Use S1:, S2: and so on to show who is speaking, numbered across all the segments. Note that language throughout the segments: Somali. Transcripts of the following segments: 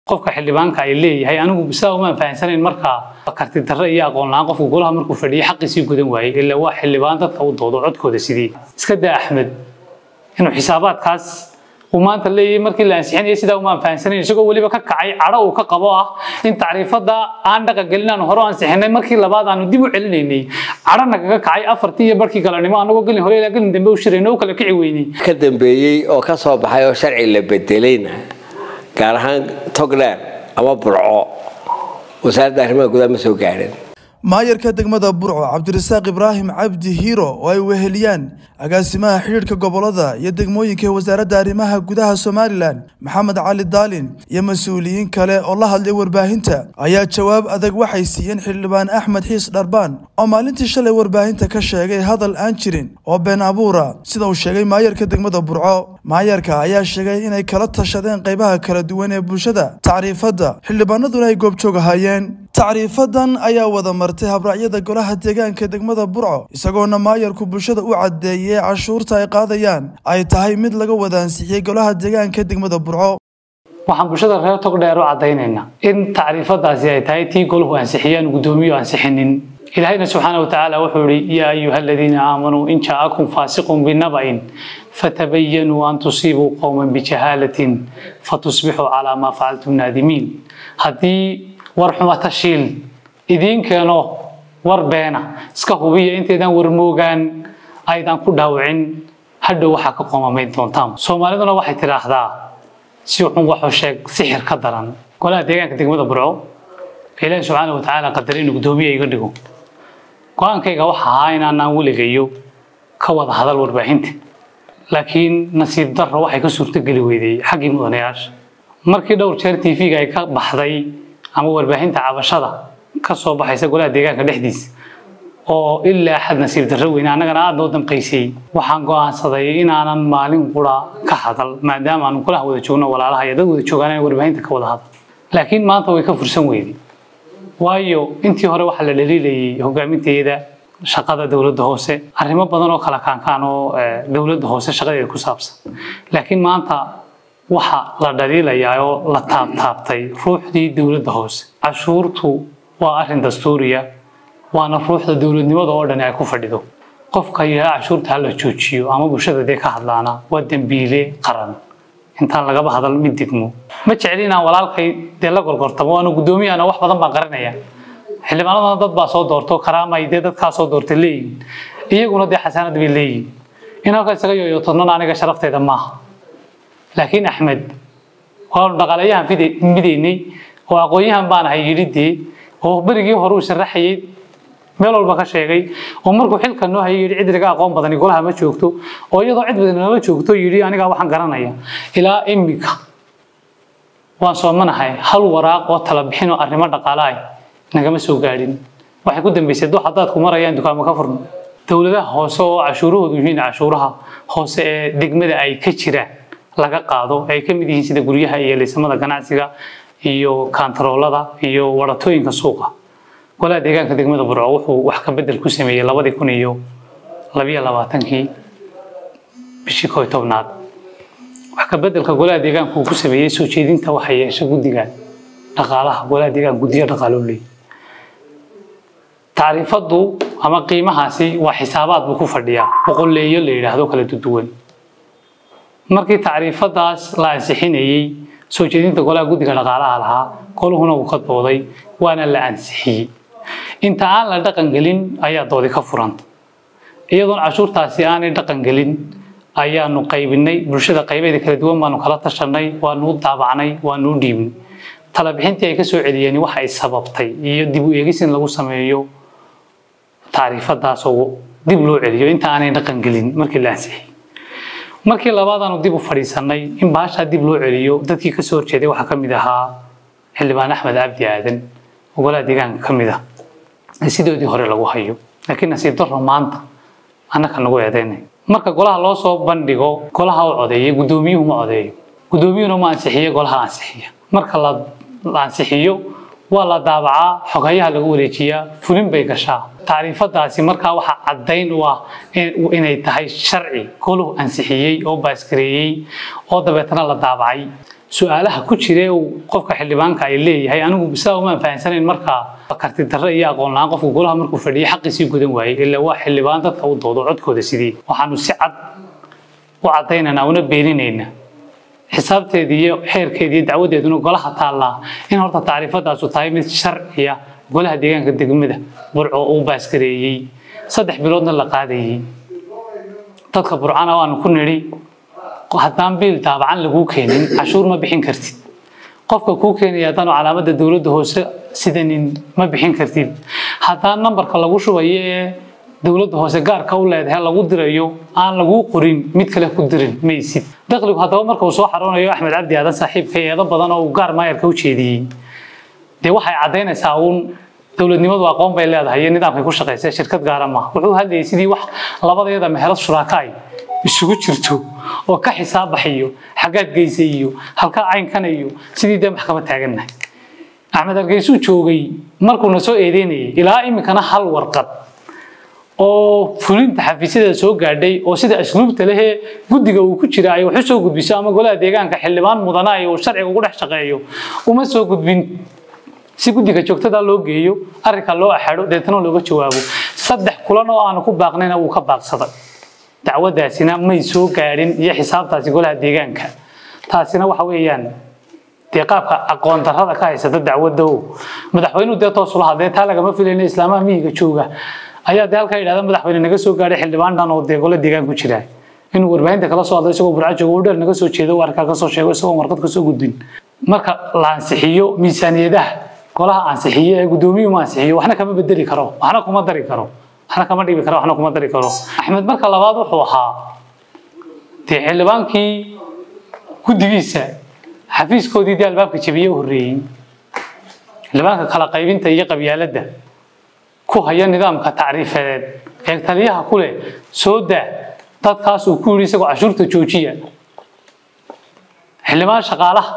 S1: qofka xildhibaanka ay leeyahay anigu sidaa uma fahansanayn markaa karti darre iyo aqoon la-aan qofku golaha markuu fadhiyay xaqiisii gudan waayey ilaa waa xildhibaan dadka u doodo codkooda sidii iska daa axmed inuu xisaabaadkaas uu maanta leeyahay markii la ansixinayay sidaa uma fahansanayn isagoo weliba ka kacay cadho uu ka qabo ah in tacriifada aan dhaqan gelin aan hore ansixinay markii labaad aanu dib u celinaynay cadho nagaga kacay afartii iyo barkii galanimo anagoo gelin hore ilaa gelin dambe u shirayno u kala kici weynay
S2: ka dambeeyey oo ka soo baxay oo sharci la bedelayna gaar ahaan togdheer ama burco wasaaradda arrimaha gudaha ma soo gaadhin
S3: maayarka degmada burco cabdirasaaq ibraahim cabdi hiiro oo ay weheliyaan agaasimaha xidhiidhka gobolada iyo degmooyinka ee wasaaradda arrimaha gudaha somalilan maxamed cali daalin iyo mas-uuliyiin kale oo la hadlay warbaahinta ayaa jawaab adag waxay siiyeen xildhibaan axmed xiis dharbaan oo maalintii shalay warbaahinta ka sheegay hadal aan jirin oo been abuura sida uu sheegay maayarka degmada burco maayarka ayaa sheegay inay kala tashadeen qaybaha kala duwan ee bulshada tacriifadda xildhibaanaduna ay goobjoog ahaayeen tacriifadan ayaa wada martay habraacyada golaha deegaanka degmada burco isagoona maayarku bulshada u caddeeyey cashuurta ay qaadayaan ay tahay mid laga wada ansixiyey golaha deegaanka degmada burco
S1: waxaan bulshada reer togdheer u caddaynaynaa in tacriifadaasi ay tahay tii golahu ansixiyaan guddoomiyu ansixinin ilaahayna subxaana watacaala wuxuu yihi yaa ayuha aladiina aamanuu in jaakum faasiqun binaba'in fatabayanuu an tusiibuu qowman bijahaalatin fatusbixuu calaa maa facaltum naadimiin haddii war xuma tashiil idiin keeno war beena iska hubiya intaydan warmoogaan aydan ku dhaawicin hadhow waxaa ka qoomamayn doontaan soomaaliduna waxay tidhaahdaa si xun waxuu sheeg sixir ka daran golaha deegaanka degmada burco ilaahi subxaana watacaala qadaray inuu guddoomiye iga dhigo go-aankayga waxa ahaa inaanaan weligayo ka wada hadal warbaahinta laakiin nasiib darro waxay ka suurtogeli weydey xaggii mudanayaasha markii dhowr jeer tv-ga ay ka baxday ama warbaahinta cabashada ka soo baxaysa golaha deegaanka dhexdiisa oo ilaa xad nasiib darro weyne annagana aada noo damqaysay waxaan go'aansaday inaanan maalin qura ka hadal maadaama aanu golaha wada joogno walaalaha iyo dad wada joogaan inay warbaahinta ka wada hadal laakiin maanta way ka fursan weyday waayo intii hore waxaa la dhaliilayay hogaaminteeda shaqada dowladda hoose arrimo badan oo kala kaankaan oo dowladda hoose shaqadeeda ku saabsan laakiin maanta waxa la dhaliilayaa oo la taabtaabtay ruuxdii dowladda hoose cashuurtu waa arrin dastuuriya waana ruuxda dowladnimada oo dhan ay ku fadhido qofka yidhaha cashuurta hala joojiyo ama bulshada dee ka hadlaana waa dembiile qaran intaan lagaba hadal mid degmo ma jecli inaan walaalkay dee la gorgortamo waana guddoomiyahana wax badan baan qarinaya xildhibaanadana dad baa soo doorto karaamay dee dadkaa soo doortay leeyihin iyaguna dee xasaanad bay leeyihin in halka isaga yooyootodnona aniga sharafteeda maaha laakiin axmed waanu dhaqaalayahan midaynay oo aqoon-yahan baan ahay yidhi dee oo berigii hore uu sharaxayay meel walba ka sheegay oo markuu xilka noo hayay yidhi cid laga aqoon badani golaha ma joogto oo iyadoo cid badan nama joogto yidhi anigaa waxaan garanaya ilaa imika waan soomanahay hal waraaq oo tala bixin oo arrimo dhaqaalahay nagama soo gaadhin waxay ku dambeysay dux haddaad ku marayaan dukaamo ka furno dowladaha hoose oo cashuurahoodu yihiin cashuuraha hoose ee degmada ay ka jiraan laga qaado ay ka mid yihiin sida guryaha iyo liisamada ganacsiga iyo kaantaroolada iyo waratooyinka suuqa golaha deegaanka degmada burco wuxuu wax ka bedel ku sameeyey labadii kun iyo labiyo labaatankii bishii koo iyo tobnaad wax ka bedelka golaha deegaanka uu ku sameeyey soo jeedinta waxa yeesha guddiga dhaqaalaha golaha deegaanka guddiyo dhaqaaloo leeyahy tacriifadu ama qiimahaasi waa xisaabaad buu ku fadhiyaa boqoleeyo la yidhaahdo kala duduwan markii tacriifadaas la ansixinayey soo jeedinta golaha guddiga dhaqaalaha lahaa goluhuna uu ka dooday waana la ansixiyey inta aan la dhaqan gelin ayaa doodi ka furanta iyadoon cashuurtaasi aanay dhaqan gelin ayaanu qaybinay bulshada qaybeeda kala duwan baanu kala tashanay waanu u daabacnay waanu u dhiibnay talabixintii ay ka soo celiyeen waxa ay sababtay iyo dib u eegis in lagu sameeyo tacriifadaas oo dib loo celiyo inta aanay dhaqan gelin markii la ansixiyey markii labaadaanu dib u fadhiisanay in baashaa dib loo celiyo dadkii kasoo horjeeday waxaa ka mid ahaa xildhibaan axmed cabdi aadan oo golaha deegaanka ka mid ah ee sidoodii hore lagu hayo laakiin nasiib darro maanta annaka nagu eedeynay marka golaha loo soo bandhigo golaha u codeeyay guddoomiyuhu ma codeeyo guddoomiyuhuna ma ansixiyo golaha ansixiya marka la ansixiyo waa la daabacaa xogayaha lagu wareejiyaa fulin bay gashaa tacriifadaasi markaa waxaa caddayn u ah inay tahay sharci goluhu ansixiyey oo baaskareeyey oo dabeetana la daabacay su-aalaha ku jira uu qofka xildhibaanka ay leeyahay anigu sidaa umaan fahansanayn markaa karti darre iyo aqoon la-aan qofka golaha markuu fadhiyo xaqiisii gudan waayey ilaa waa xildhibaan dadka u doodo codkooda sidii waxaanu si cad u cadaynaynaa una beeninaynaa xisaabteedii iyo xeerkeedii iyo dacwadeeduna golaha taallaa in horta tacriifadaasu tahay mid sharciya golaha deegaanka degmada burco uu baaskareeyey saddex biloodna la qaadayey dadka burcana waanu ku nidhi haddaan biil daabacan laguu keenin cashuur ma bixin kartid qofka kuu keenaya haddaanu calaamadda dowladda hoose sidanin ma bixin kartid haddaan nambarka lagu shubayo ee dowladda hoose gaarka u leedahay lagu dirayo aan laguu qorin mid kale ku dirin maysid dakhligu haddaba marka uu soo xaroonayo axmed cabdi aadan saaxiibka eedo badan oo uu gaar maayarka u jeediyey dee waxay caddaynaysaa uun dowladnimadu aqoon bay leedahay iyo nidaamkay ku shaqaysa shirkad gaara maaha wuxuu hadlayay sidii wax labadeeda meherad shuraaka ay isugu jirto oo ka xisaabaxayo xaggaad geysa iyo halkaa caynkana iyo sidii dee maxkamad taagannahay axmed hargeysuu joogay markuuna soo eedeynayay ilaa iminkana hal warqad oo fulinta xafiisyada soo gaadhay oo sida asluubta lehee guddiga uu ku jira ay wax u soo gudbiso ama golaha deegaanka xildhibaan mudana ay uu sharciga ugu dhex shaqeeyo uma soo gudbin si guddiga joogtada loo geeyo arrinka loo axadho deetana looga jawaabo saddex kulan oo aanu ku baaqnayna wuu ka baaqsaday dacwadaasina may soo gaadhin iyo xisaabtaasi golaha deegaanka taasina waxa weeyaan dee qaabka aqoon darrada ka haysata dacwadda o madaxweynuhu dee toosula hadee taa lagama filayna islaamaha miyiga jooga ayaa dee halkaa yidhahda madaxweyne naga soo gaadhay xildhibaan dhan oo dee golo deegaan ku jira inuu warbaahinta kala soo hadlo isagoo burco joogo u dheer naga soo jeedo uu arkaa ka soo sheego isagoo warqad ka soo gudbin marka la ansixiyo miisaaniyadaha golaha ansixiyo ee guddoomiyuhu ma ansixiyo waxna kama bedeli karo waxna kuma dari karo waxna kama dhibi karo waxna kuma dari karo axmed marka labaad wuxuu ahaa dee xildhibaankii guddigiisa xafiiskoodii dee albaabka jabiye u horreeyey xildhibaanka kala qaybinta iyo qabyaaladda ku haya nidaamka tacriifadeed ee taliyaha ku leh soo daa dadkaas uu ku yidhi isagoo cashuurta joojiya xildhibaan shaqaalaha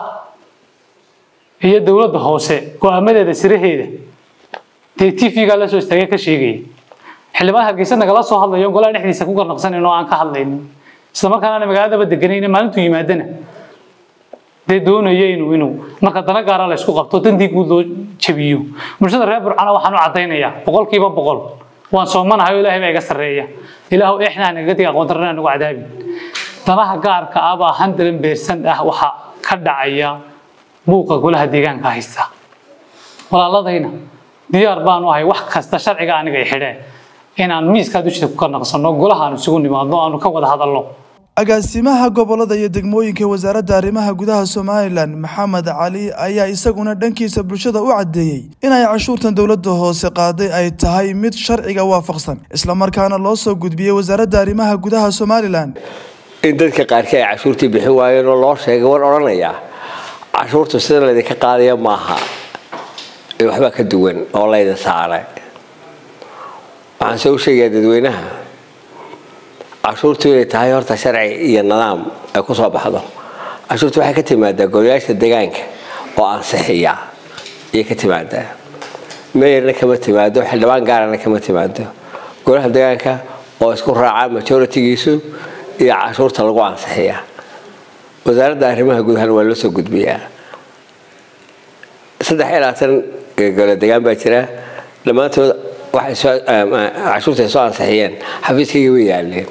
S1: iyo dowladda hoose go-aamadeeda siraheeda dee tv-gaa la soo istaagay ka sheegaya xildhibaan hargeysa nagala soo hadlayo golaha dhexdiisa ku garnaqsanayn oo aan ka hadlaynin isla markaana magaaladaba deganayna maalintuu yimaadana dee doonaya inuu inuu marka dana gaara la isku qabto dantii guud loo jabiyo bulshada reer burcana waxaan u caddaynayaa boqolkiiba boqol waan soomanahay oo ilaahay baa iga sarreeya ilaahu eexnaa nagaga diga aqoon darrena nagu cadaabin danaha gaarka ah baa handalan beersan ah waxa ka dhacaya buuqa golaha deegaanka haysta walaaladayna diyaar baanu ahay wax kasta sharciga aniga ay xidheen inaan miiskaa dushida ku karnaqsanno golahaanu isugu nimaadno aanu ka wada hadalno
S3: agaasimaha gobolada iyo degmooyinka wasaaradda arrimaha gudaha somalilan maxamed cali ayaa isaguna dhankiisa bulshada u caddeeyey inay cashuurtan dowladda hoose qaaday ay tahay mid sharciga waafaqsan islamarkaana loo soo gudbiyey wasaaradda arrimaha gudaha somalilan
S2: in dadka qaarkii ay cashuurtii bixin waayeen oo loo sheegay war odhanayaa cashuurtu sida laydinka qaadaya maaha ee waxbaa ka duwan oo layda saaray waxaan se u sheegayaa dadweynaha cashuurtu inay tahay horta sharci iyo nidaam ay ku soo baxdo cashuurtu waxay ka timaadaa golayaasha deegaanka oo ansixiya ayay ka timaadaa meeyarna kama timaado xildhibaan gaarana kama timaado golaha deegaanka oo isku raaca majoritigiisu iyo cashuurta lagu ansixiya wasaaradda arrimaha gudahana waa loo soo gudbiyaa saddex iyo labaatan gole degaan baa jira dhammaantood cashuurta ay soo ansixiyeen xafiiskayga way yaaleen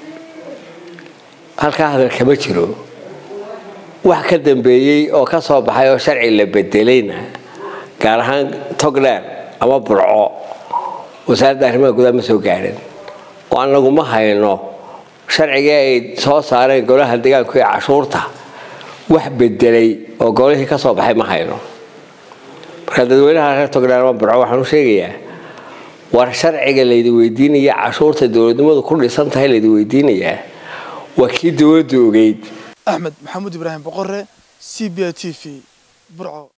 S2: halkaa hadal kama jiro wax ka dambeeyey oo ka soo baxay oo sharci la bedelayna gaar ahaan togdheer ama burco wasaaradda arrimaha gudaha ma soo gaadhin oo anagu ma hayno sharcigii ay soo saareen golaha deegaanku ee cashuurta wax bedelay oo golihii ka soo baxay ma hayno marka dadweynaha reer togdheer ama burco waxaan u sheegayaa war sharciga laydi weydiinaya cashuurta dowladnimadu ku dhisan tahay laydi weydiinayaa waa kii dowladdu ogeyd
S3: axmed maxamuud ibraahim boqore c b a t v burco